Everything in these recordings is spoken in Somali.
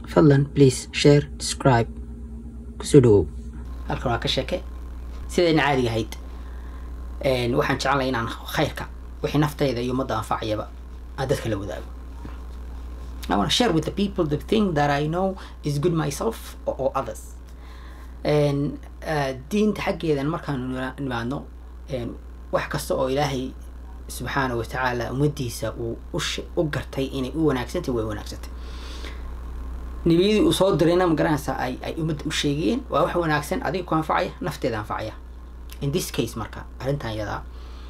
fadlan please share describe kusoo dhawow halkan waa ka sheeke sidayna caadiga ahayd waxaan jecelnay inaan khayrka wixii naftayda iyo ummadda anfacayaba aan dadka la wadaago I want to share with the people the thing that I know is good myself or, or others. And uh, diinta xaggeedan markaan nimaadno wax kasta oo ilaahay subxaana wa tacaala ummadiisa uu u gartay inay u wanaagsantay way wanaagsantay nebiyadii uu soo dirayna ma garanaysaa ay ay ummadda u sheegayeen waa wax wanaagsan adiga ku anfacaya nafteeda anfacaya in this case marka arrintan yadaa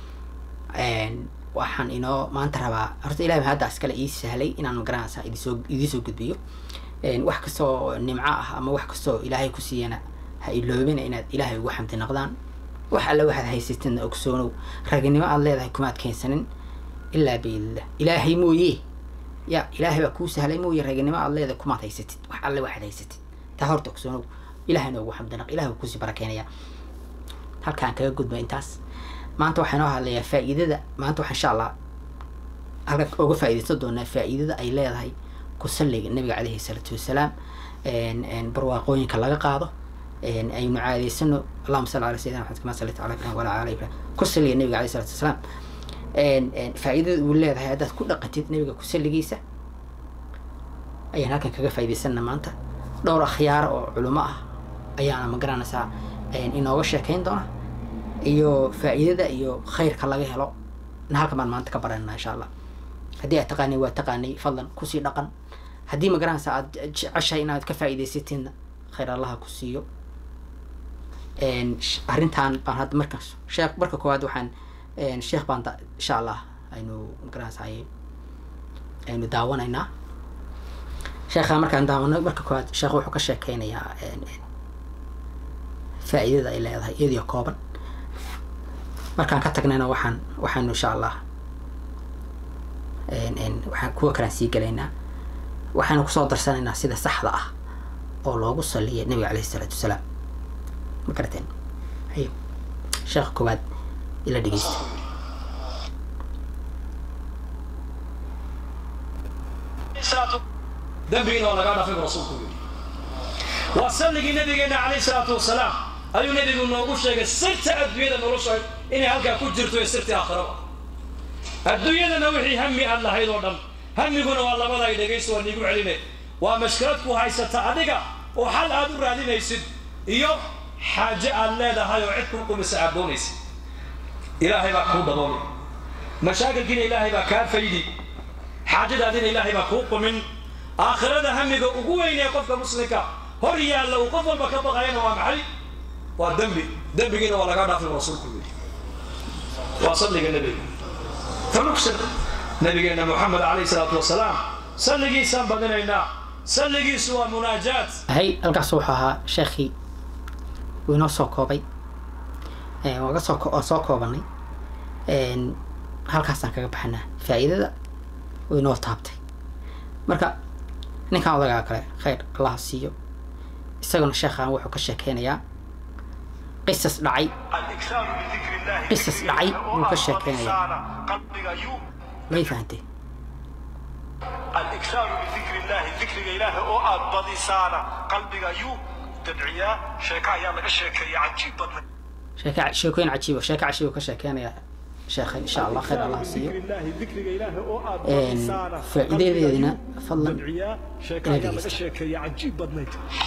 waxaan inoo maanta rabaa horta ilahay hadda iskale ii sahlay inaan magaranaysaa idinsoo idinsoo gudbiyo wax kasta oo nimco ah ama wax kasta oo ilaahay ku siiyana ha iloobina inaad ilaahay ugu xamdi naqdaan wax alle waxaad haysatidna ogsoonow raginimo aad leedahay kumaad keensanin ilaa biidillah ilaahay mooye ya ilaahay baa kuu sahlay mooye raginimo aad leedahay kumaad haysatid wax alle waxaad haysatid taa horta ogsoonow ilahayna ugu xamdi naq ilahay kuusii barakeenaya halkaan kaga gudba intaas maanta waxaa inoo hadlayaa faa'iidada maanta waxaa insha allah halka uga faa'iidaysan doonaa faa'iidada ay leedahay ku salliga nabiga caleyhi salaatu wasalaam barwaaqooyinka laga qaado aynu caadaysano allahuma salli ala sayidina maxamed kama sallayta ala ibrahim walaa ala ibrahim ku salliga nabiga caleyhi salatu wasalaam faa'iidada uu leedahay haddaad ku dhaqatid nabiga ku salligiisa ayaan halkan kaga faa'iidaysana maanta dhowr akhyaaro oo culimo ah ayaana ma garanaysaa inooga sheekayn doona iyo faa'iidada iyo khayrka laga helo na halkan baan maanta ka baranana insha allah haddii aad taqaanay waa taqaanay fadlan kusii dhaqan haddii ma garanaysa aad jeceshahay inaad ka faa'iidaysatidna khayr allaha ku siiyo arrintan baan hadda markaas sheekh marka koowaad waxaan sheekh baan insha allah aynu ma garanaysa aynu daawanaynaa sheekha markaan daawano marka koowaad sheekh wuxuu ka sheekeynayaa faa'iidada ay leedahay iyadoo kooban markaan ka tagnayna waxaan waxaanu insha allah waxaan kuwa kalaan sii gelaynaa waxaanu kusoo darsanaynaa sida saxda ah oo loogu saliya nabiga caleyhi isalaatu wasalaam ma garateen hayo sheekha koowaad ila dhegeysta dambigiina waa lagaa dhafay bu rasuulku yidhi waa salligii nabigeena calayhi salaatu wasalaam ayuu nabigu noogu sheegay sirta adduunyada nolosha inay halkaa ku jirto ee sirtii aakhiraba adduunyadana wixii hami aad lahayd oo dhan hamiguna waa labaday dhegaysta waa niigu celine waa mashkilad ku haysata adiga oo xal aad u raadinaysid iyo xaaje aad leedahay oo cid kuu qumisa aad doonaysid ilaahay baa kuu daboolay mashaakilkiina ilaahay baa kaa faydi xaajadaadina ilaahay baa kuu qumin aakhirada hamiga ugu weynee qofka muslimka hor yaalla uu qof walba ka baqayana waa maxay waa dembi dembigiina waa laga dhaafay rasuulku yidhi waa salliga nebiga fanugsan nabigeena moxamed calayhi salaatu wasalaam salligiisaan badinaynaa salligiisu waa munaajaat hay halkaas wuxuu ahaa sheekhii wuu inoo soo koobay waa soo waa soo koobanay halkaasaan kaga baxanaa faa'iidada wuu inoo taabtay marka ninkan odagaa kale khayr allah siiyo isaguna sheekhaan wuxuu ka sheekeynayaa qisas dhacay qisas dhacay buu ka sheekeynayaa may fahantee الإكثار من ذكر الله ذكر إله أو أبدي سانا قلبك يو تدعيا شيكا يا لك شيكا عجيب بدنا sheeka sheekooyin cajiiba sheeka cajiiba ka sheekeynayaa sheekha insha allah khayr allah siiyo ذكر الله ذكر إله أو أبدي سانا faa'iidadeedina fadlan تدعيا شيكا يا لك شيكا عجيب بدنا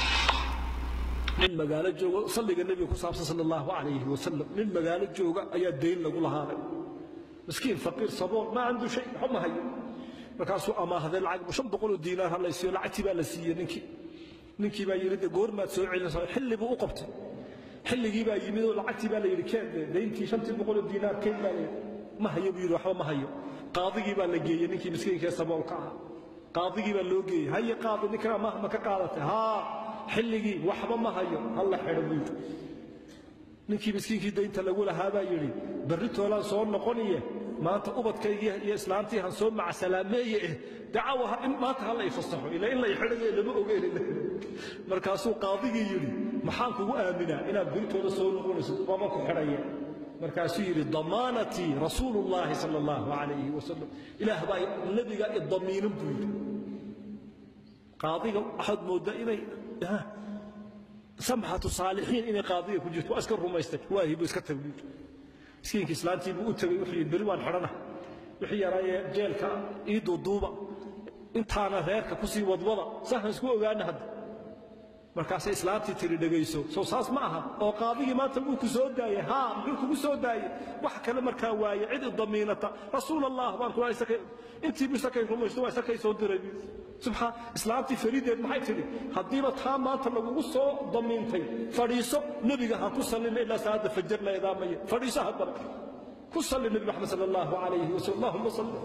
nin magaalo joogo salliga nebiga ku saabsan sala allahu calayhi wasalam nin magaalo jooga ayaa dayn lagu lahaaday miskiin faqiir sabool ma candu shay waxba ma hayo markaasuu amaahday lacag shan boqol oo diinaar ha laysiiyo lacagtii baa la siiyey ninkii ninkii baa yidhi de goormaad soo celinaysaa xilli buu u qabtay xilligii baa yimid oo lacagtii baa la yidhi keen de dayntii shantii boqol oo diinaar keen baa la yidhi ma hayo buu yidhi waxba ma hayo qaadigii baa la geeyey ninkii miskiinkee saboolka ahaa qaadigii baa loo geeyey haye qaadi ninkan amaah ma ka qaadatay haa xilligii waxba ma hayo halla xidho buu yidhi ninkii miskiinkii daynta lagu lahaa baa yidhi berri toolaan soo noqoniye maanta ubadkaygii iyo islaantii han soo macasalaameeye eh dacawa ha- in- maanta hala ifasaxo ila in la ixidhayo lama ogeyn markaasuu qaadigii yidhi maxaan kugu aaminaa inaad beritooda soo noqonayso waaba ku xidhaya markaasuu yidhi damaanatii rasuulullaahi sala allahu calayhi wasalam ilaah baa nebiga idamiinin buu yidhi qaadiga waxaad mooddaa inay ah, samxatu saalixiin inay qaadiga ku jirto waa iska rumaystay waahi buu iska tabliig miskiinka islaantii buu u tegey wuxuu yidhi beri waan xidhana wixii yaraayee jeelka ii duuduuba intaana reerka kusii wadwada sahan isku ogaana hadda markaasay islaantii tiri dhegayso sow saas ma aha oo qaadigii maanta wuu ku soo daayey haa muxuu kugu soo daayey wax kale markaa waaye cid idamiinata rasuul allah baan kula isakay intii bu isakay rumaysto waa isakay soo diray bu subxaan islaantii farideed maxay tidhi haddiiba taa maanta lagugu soo damiintay fadhiiso nebiga ha ku sallina ilaa salaada fajar la edaamaya fadhiiso haddana ku salli nebi maxamed sala allahu calayhi wasallam allahuma salli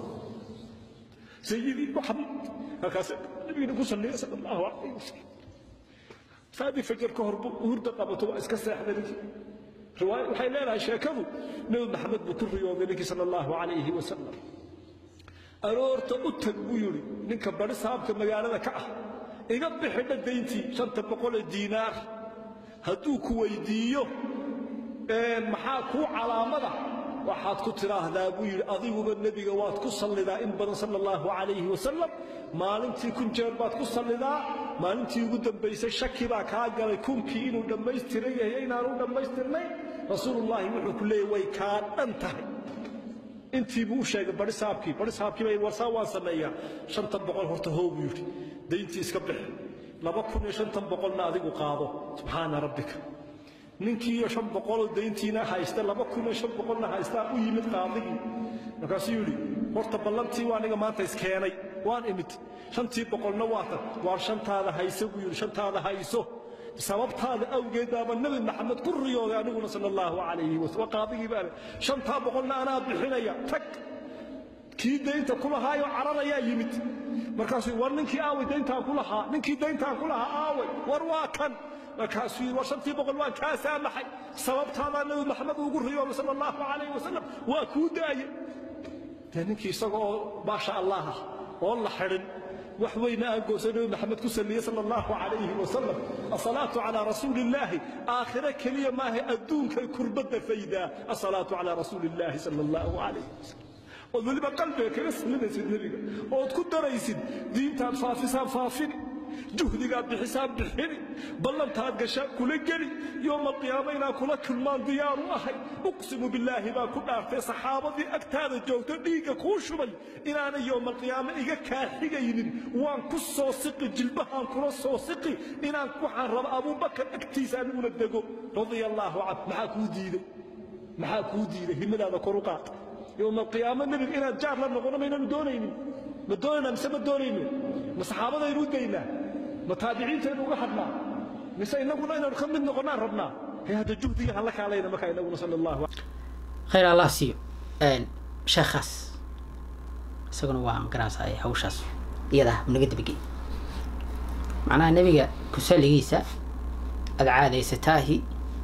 sayidii maxamed halkaas nebigina ku salliya sala allahu calayhi wasallam saadii fajar ka hor buu hurda qabato waa iska seexday ninkii riwaaya waxay leedahay sheekadu nebi maxamed buu ku riyooday ninkii sala allahu calayhi wasalam aroorta u tag buu yidhi ninka bari saabka magaalada ka ah iga bixidha dayntii shanta boqolee diinaar hadduu ku weydiiyo ee maxaa kuu calaamada waxaad ku tidhaahdaa buu yidhi adiguba nebiga waad ku sallidaa in badan sala allahu calayhi wasalam maalintii kun jeer baad ku sallidaa maalintii ugu dambaysay shaki baa kaa galay kunkii inuu dhammaystiran yahay inaanu dhammaystirnayn rasuulullaahi wuxuu ku leeyahy way kaa dhan tahay intii buu u sheegay bari saabkii bari saabkii bay warsaa waan sameeyaa shantan boqol horta hoo buu yidhi dayntii iska bixi laba kun iyo shantan boqolna adigu qaado subxaana rabbika ninkii iyo shan boqoloo dayntiina haysta laba kun iyo shan boqolna haystaa u yimid qaadigii markaasuu yidhi horta ballantii waa aniga maanta iskeenay waan imid shantii boqolna waa tan waan shantaada hayso buu yidhi shantaada hayso sababtaada awgeed baaba nebi maxamed ku riyooday aniguna sala allahu calayhi wasallam qaadigii baa leh shantaa boqolna anaa bixinaya tag kii daynta ku lahaayoo cararayaa yimid markaasuu war ninkii aaway dayntaan ku lahaa ninkii dayntaan ku lahaa aaway war waa kan markaasuu yidhi war shantii boqol waan kaa saamaxay sababtaadaa nebi maxamed ugu riyoobay sala allahu calayhi wasalam waa kuu daaye dee ninkii isaga oo maasha allah ah oo la xidhin wax weyna aan goosa nebi maxamed ku salliyey sala allahu calayhi wasalam asalaatu calaa rasuuli illaahi aakhire keliya maaha adduunkay kurbadda faydaa asalaatu calaa rasuuli illaahi sala allahu calayhi wasalam ood weliba qalbiga kaga sallinaysid nebiga ood ku daraysid diintaad faafisaan faafini juhdigaad bixisaan bixini ballantaad gashaan kula geli yooma qiyaama inaan kula kulmaan diyaaru ahay uqsimu billaahi baan ku dhaartay saxaabadii agtaada joogto dhiigga kuu shubay inaanay yooma qiyaama iga kaaxigaynin waan ku soo siqi jilbahaan kula soo siqi inaan waxaan raba abuubakar agtiisa aniguna dego radia allaahu can maxaa kuu diiday maxaa kuu diiday himadaada kor u qaad yooma qiyaamo nebiga inaan jaar la noqono maynanu doonaynin ma doonaynaa mise ma doonayno ma saxaabadaynu u daynaa ma taabiciintaynu uga hadhnaa mise innaguna inaynu ka mid noqonnaan rabnaa hee hadda juhdiga hala kaalayna markaa innaguna sala allahu khayr allah siiyo sheekhaas isaguna waa magaranaysaa hawshaas iyada ah naga dabagey macnaha nebiga kusalligiisa aada caadaysataahi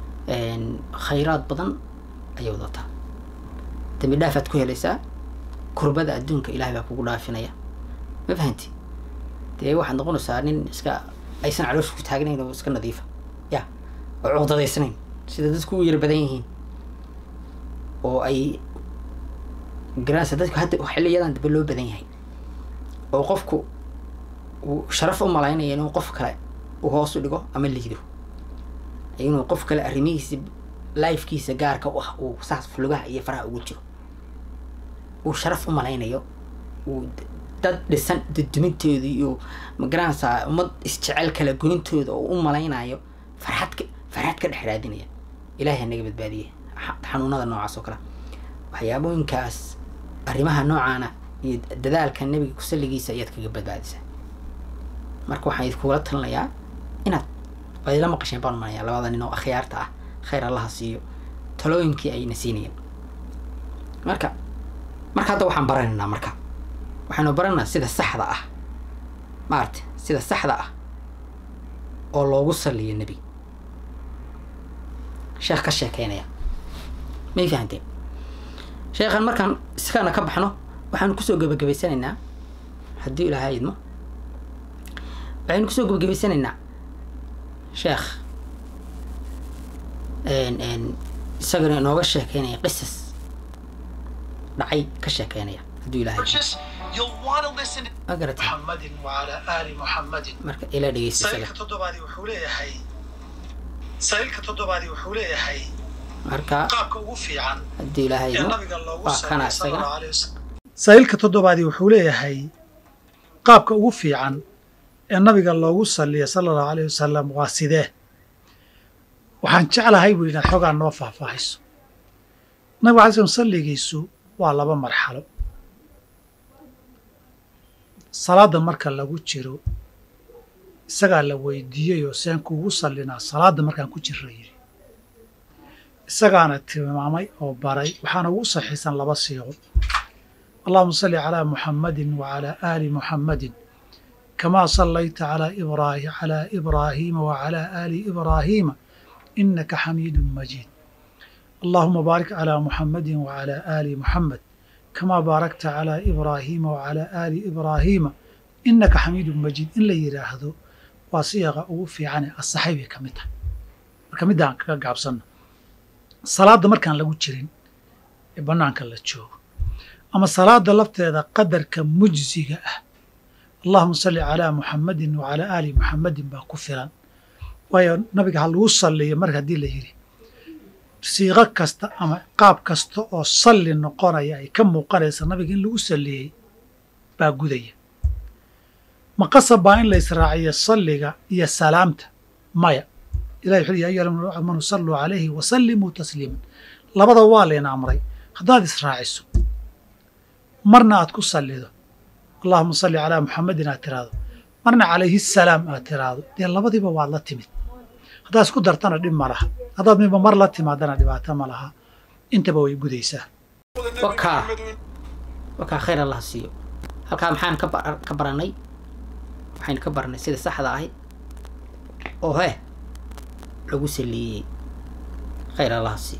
khayraad badan ayay wadataa dambi dhaafaad ku helaysaa kurbada adduunka ilahay baa kugu dhaafinaya ma fahanti dee waxaad noqonaysaa nin iska aysan caloosha ku taagnayn oo iska nadiifa ya oo cuqdadaysnayn sida dadku u yar badan yihiin oo ay garanaysa dadku hadda xiliyadan dambe loo badan yahay oo qofku uu sharaf u malaynaya inuu qof kale uu hoos u dhigo ama liido inuu qof kale arrimihiisa lifekiisa gaarka u ah uu saas lugaha iyo faraha ugu jiro uu sharaf u malaynayo uu dad dhisan duduminteedu iyo magaranaysaa ummad isjecel kala goyntooda oo u malaynayo farxad ka farxad ka dhex raadinaya ilaahay naga badbaadiye xanuunada noocaas oo kale waxyaabooyinkaas arrimaha noocaana iyo dadaalka nebiga kusalligiisa ayaad kaga badbaadisaa marka waxaan idkugula talinayaa inaad waad ila maqasheen baan umalayaa labada nin oo akhyaarta ah khayr allaha siiyo talooyinkii ayna siinayeen marka marka hadda waxaan baranaynaa marka waxaanu baranaynaa sida saxda ah maarata sida saxda ah oo loogu salliyo nebiga sheekh ka sheekeynaya may fahanteen sheekhan markaan iskana ka baxno waxaanu kusoo gebagabaysanaynaa haddii ilaahay idmo waxaynu kusoo gebagabaysanaynaa sheekh isagana inooga sheekeynaya qisas dhacay ka sheekeynaya hadduu ilahay You'll want to listen to ma garata محمد وعلى آل محمد marka ila dhegeysta isaga saa'ilka toddobaadii wuxuu leeyahay saa'ilka toddobaadii wuxuu leeyahay marka qaabka ugu fiican haddii ilaahay ee idmo nabiga loogu waa kana salay sala isaga allahu alayhi wasalam saa'ilka toddobaadii wuxuu leeyahay qaabka ugu fiican ee nabiga loogu saliya sala allahu alayhi wasalam waa sidee waxaan jeclahay buu inaad xogaa noo faahfaahiso nabiga alay slam salligiisu waa laba marxalo salaadda marka lagu jiro isagaa la weydiiyeyoo seen kuugu sallinaa salaadda markaan ku jirra yidhi isagaana tilmaamay oo baray waxaana ugu saxiisan laba siiqo allahuma salli calaa muxammadin wacalaa aali muxammadin kamaa sallayta calaa ibraahi calaa ibraahiima wacalaa aali ibraahiima innaka xamiidun majiid allahuma baarik calaa muxammadin wacalaa aali muxammed kamaa baarakta calaa ibraahiima wacalaa aali ibraahiima innaka xamiidun majiid in la yidhaahdo waa siyaqa ugu fiicane asaxay bay ka mid tahay marka middaan kaga gaabsanno salaadda markaan lagu jirin ee bannaanka la joogo ama salaadda lafteeda qadarka mujsiga ah allahuma salli calaa muxammadin wacalaa aali muxammadin baa ku filan waayo nabiga ha lagu salliyo marka haddii la yidhi siiqo kasta ama qaab kasta oo salli noqonaya ay ka muuqanaysa nabiga in lagu salliyey baa gudaya ma qasab baa in la israaciyo salliga iyo salaamta maya ilahi wuxuu ya ayuha amanu salluu calayhi wa sallimuu tasliiman labada waa layna amray haddaad israaciso marna aad ku sallido allahuma salli calaa muxammadin aad tiraahdo marna calayhi salaam aad tiraahdo dee labadiiba waad la timid haddaad isku dartana dhib ma laha haddaad midba mar la timaadana dhibaato ma laha intaba way gudaysaa wakaa wakaa khayr allah siiyo halkaa maxaan ka bar- ka baranay waxaynu ka baranay sida saxda ahi oo heh lagu saliiyey khayr allah siiyo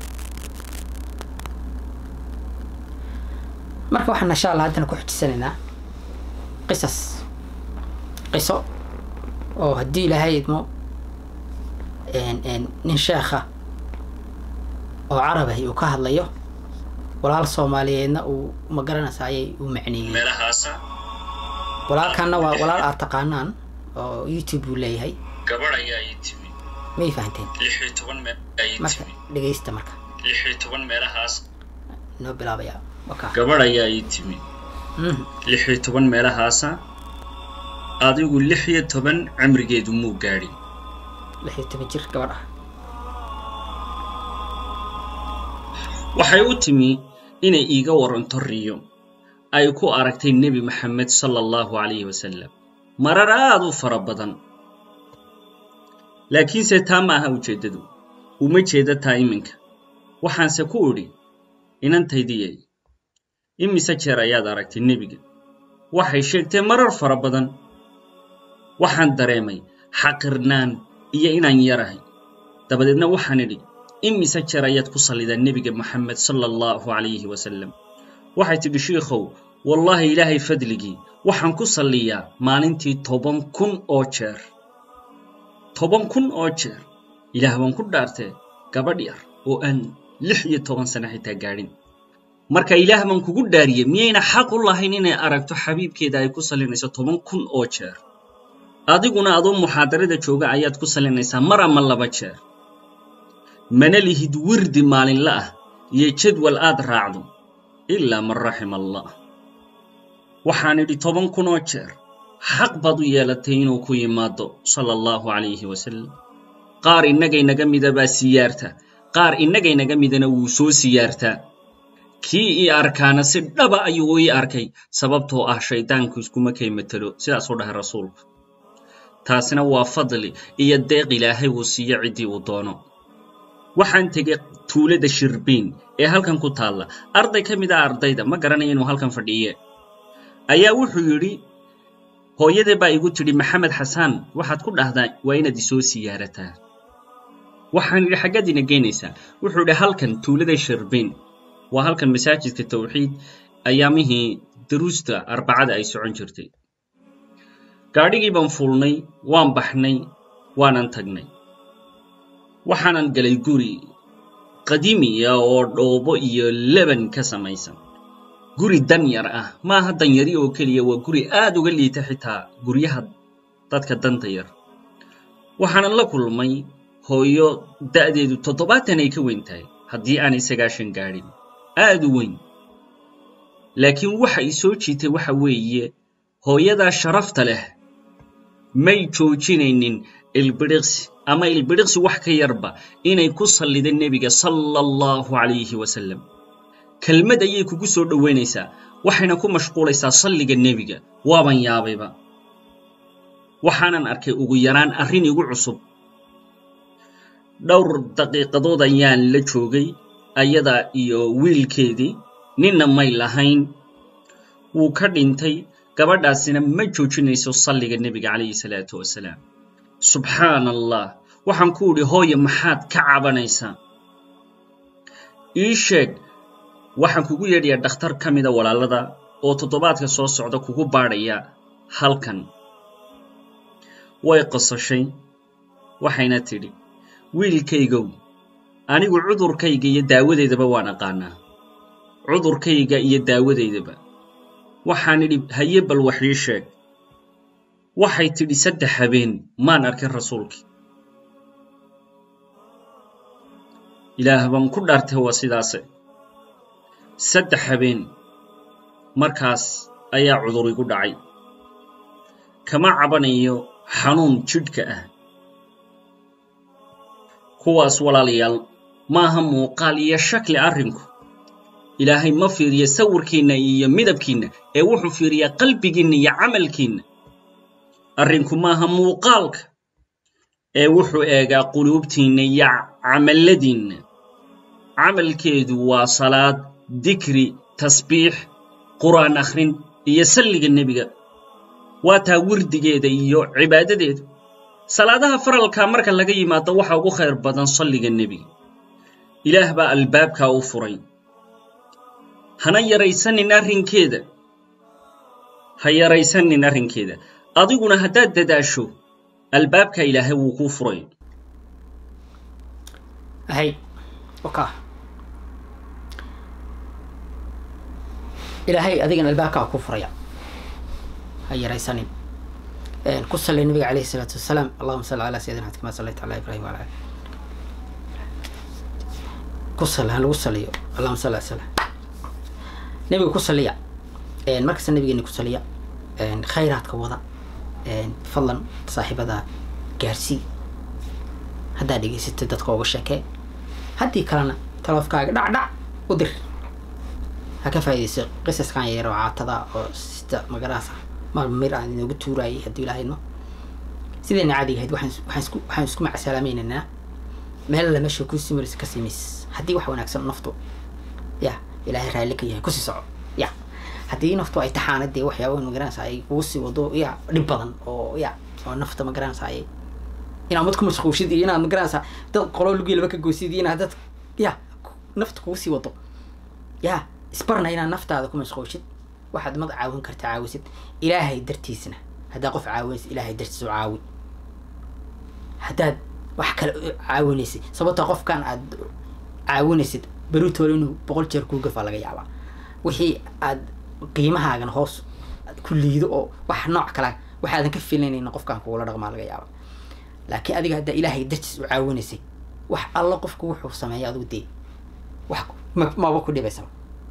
marka waxaan insha allah haddana ku xujisanaynaa qisas qiso oo haddii ilaahay idmo een- een nin sheekha oo carabahi uu ka hadlayo walaal soomaaliyeedna uu ma garanaysa ayay u macneeyey meelahaasa walaalkanna waa walaal aad taqaanaan oo youtube buu leeyahay gabadh ayaa ii timi may fahanteen lix iyo toban meel ayaa ii marka timi dhegaysta marka lix iyo toban meelahaas noo bilaabaya wakaa gabadh ayaa ii timi Mhm. lix iyo toban meelahaasa adigu lix iyo toban cimrigeedu muu gaadhin lix iyo toban jir gabadh ah waxay u timi inay iiga waranto riyo ay ku aragtay nebi maxamed sala allahu calayhi wasalam marar aad u fara badan laakiinse taa ma aha ujeeddadu uma jeeda taa iminka waxaanse ku idhi inantaydiyay imise jeer ayaad aragtay nebiga waxay sheegtay marar fara badan waxaan dareemay xaqirnaan iyo inaan yarahay dabadeedna waxaan idhi imise jeer ayaad ku sallidaa nebiga moxamed sala allahu calayhi wasalam waxay tidhi shiikhow wallaahi ilaahay fadligii waxaan ku salliyaa maalintii toban kun oo jeer toban kun oo jeer ilaah baan ku dhaartee gabadh yar oo aan lix iyo toban sano xitaa gaadhin marka ilaah baan kugu dhaariyey miyayna xaq u lahayn inay aragto xabiibkeeda ay ku sallinayso toban kun oo jeer adiguna adoo muxaadarada jooga ayaad ku sallinaysaa mar ama laba jeer mana lihid wirdi maalinla ah iyo jadwal aad raacdo ilaa man raxima allah waxaan idhi toban kun oo jeer xaq baad u yeelatay inuu ku yimaado sala allahu calayhi wasalam qaar innagaynaga mida baa siyaarta qaar innagaynaga midana wuu soo siyaartaa kii ii arkaana si dhaba ayuu ii arkay sababtoo ah shayddaanku iskuma kay matelo sidaasuu dhahay rasuulku taasina waa fadli iyo deeq ilaahay uu siiyo ciddii uu doono waxaan tegay tuulada shirbiin ee halkan ku taalla arday ka mid ah ardayda ma garanaya inuu halkan fadhiye ayaa wuxuu yidhi hooyadee baa igu tidhi maxamed xasaan waxaad ku dhahdaa waa inaad isoo siyaarataa waxaan idhi xaggaad ina geynaysaa wuxuu idhi halkan tuulada shirbiin waa halkan masaajidka tawxiid ayaamihii daruusta arbacada ay socon jirtay gaadhigii baan fuulnay waan baxnay waanan tagnay waxaanan galay guri qadiimiya oo dhoobo iyo leban ka samaysan guri danyar ah maaha danyari oo keliya waa guri aad uga liita xitaa guryaha dadka danta yar waxaanan la kulmay hooyo da'deedu toddobaatan ay ka weyn tahay haddii aanay sagaashan gaadhin aad u weyn laakiin waxa i soo jiitay waxa weeye hooyadaa sharafta leh may joojinaynin ilbidhiqsi ama ilbidhiqsi wax ka yarba inay ku sallida nebiga sala allahu calayhi wasalam kelmad ayay kugu soo dhowaynaysaa waxayna ku mashquulaysaa salliga nebiga waaban yaabayba waxaanan arkay ugu yaraan arrin igu cusub dhowr daqiiqadood ayaan la joogay ayada iyo wiilkeedii ninna may lahayn wuu ka dhintay gabadhaasina ma joojinayso salliga nebiga calayhi salaatu wasalaam subxaan allah waxaan ku idhi hooye maxaad ka cabanaysaa ii sheeg waxaan kugu yeedhayaa dhakhtar ka mida walaalada oo toddobaadka soo socda kugu baadhaya halkan way qosashay waxayna tidhi wiilkaygow anigu cudurkayga iyo daawadeydaba waan aqaanaa cudurkayga iyo daawadeydaba waxaan idhi haye bal wax ii sheeg waxay tidhi saddex habeen maan arkin rasuulkii ilaah baan ku dhaartay waa sidaase saddex habeen markaas ayaa cudur igu dhacay kama cabanayo xanuun jidhka ah kuwaas walaalayaal maaha muuqaal iyo shakli arrinku ilaahay ma fiiriya sawirkiinna iyo midabkiinna ee wuxuu fiiriyaa qalbigiinna iyo camalkiinna arrinku maaha muuqaalka ee wuxuu eegaa quluubtiinna iyo camalladiinna camalkeedu waa salaad dikri tasbiix qur'aan akhrin iyo salliga nebiga waa taa wirdigeeda iyo cibaadadeedu salaadaha faralka marka laga yimaado waxa ugu khayr badan salliga nebiga ilaah baa albaabkaa u furay hana yaraysanin arrinkeeda ha yaraysanin arrinkeeda adiguna haddaad dadaasho albaabka ilaahay wuu kuu furay hay oka ilaahay adigana albaabkaa ku furaya ha yaraysanin ku salli nabiga calayhi salaatu wasalaam allahuma salli calaa sayidina axmed kama sallayta calaa ibrahim wala ali ku salli ha lagu saliyo allahuma salli ala salam nebiga ku saliya markasta nabigeena ku saliya khayraadka wada fadlan saaxiibada gaarsii haddaad dhegaysatay dadka uga sheekee haddii kalena taloofkaaga dhacdhac u dir ha ka faaidayso qisaskan yar oo caatada oo sida magaraasa maalma mir aan inoogu tuuraayay haddii ilaahayno sidayna caadiga ahayd waxaan waxaan isku waxaan isku macasalaamaynaynaa meel la meesha ku simaris ka simis haddii wax wanaagsan naftu ya ilaahay raalli ka yahay kusii soco ya haddii naftu ay taxaana dee waxyaaba magaranaysa ay kugu sii wado ya dhib badan oo ya oo nafta magaranaysa ay inaad mad ku mashquulshid iyo inaad magaranaysa dad qolo lugiilaba ka goysid iyo inaad dad ya nafta kugu sii wado ya isbarna inaad naftaada ku mashquulshid waxaad mad caawin karta caawisid ilaahay dartiisna haddaa qof caawinaysid ilaahay dartiis u caawi haddaad wax kale u caawinaysid sababtoo qofkan aad caawinaysid beritoole inuu boqol jeer kuu gafaa laga yaabaa wixii aad qiimahaagan hoos ku liido oo wax nooc kala waxaadan ka filanaynin qofkan kugula dhaqmaa laga yaaba laakiin adiga haddaa ilaahay dartiis u caawinaysay wax alla qofku wuxuu sameeya adigu dee wax ma- maba ku dhibaysaba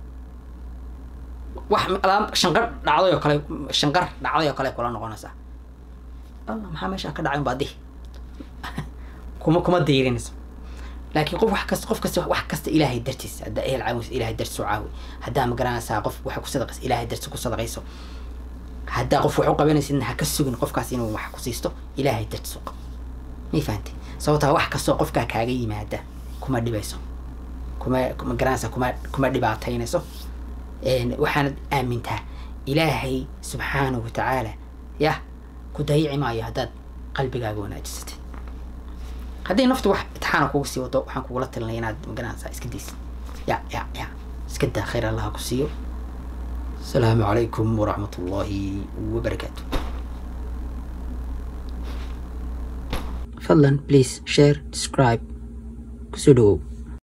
wax alaab shanqar dhacday oo kale shanqar dhacday oo kale kula noqonaysaa alla maxaa meeshaa ka dhacay baadi kuma kuma dayrinayso laakiin qof wax kasta qof kasta wax kasta ilaahay dartiis haddaa ehel caawis ilaahay dartiis u caawi haddaa ma garanaysaa qof waxa ku sadaqaysa ilaahay dartiis ku sadaqayso haddaa qof wax u qabanaysidna ha ka sugin qofkaas inuu wax ku siisto ilaahay dartiis u qabo may fahantay sababtaa wax kastoo qofkaa kaaga yimaada kuma dhibayso kuma ma garanaysaa kuma kuma dhibaataynayso een, waxaanad aamintaa ilaahay subxaanahu watacaala yah ku dayici maayo haddaad qalbigaaga wanaajisatay haddii naftu wax itixaana kugu sii wado waxaan kugula talinaya inaad magaranaysaa iska daysid ya ya ya iska daa khayr allaha ku siiyo asalaamu calaykum waraxmat ullaahi wabarakaatu fadlan please share describe kusoo dhawow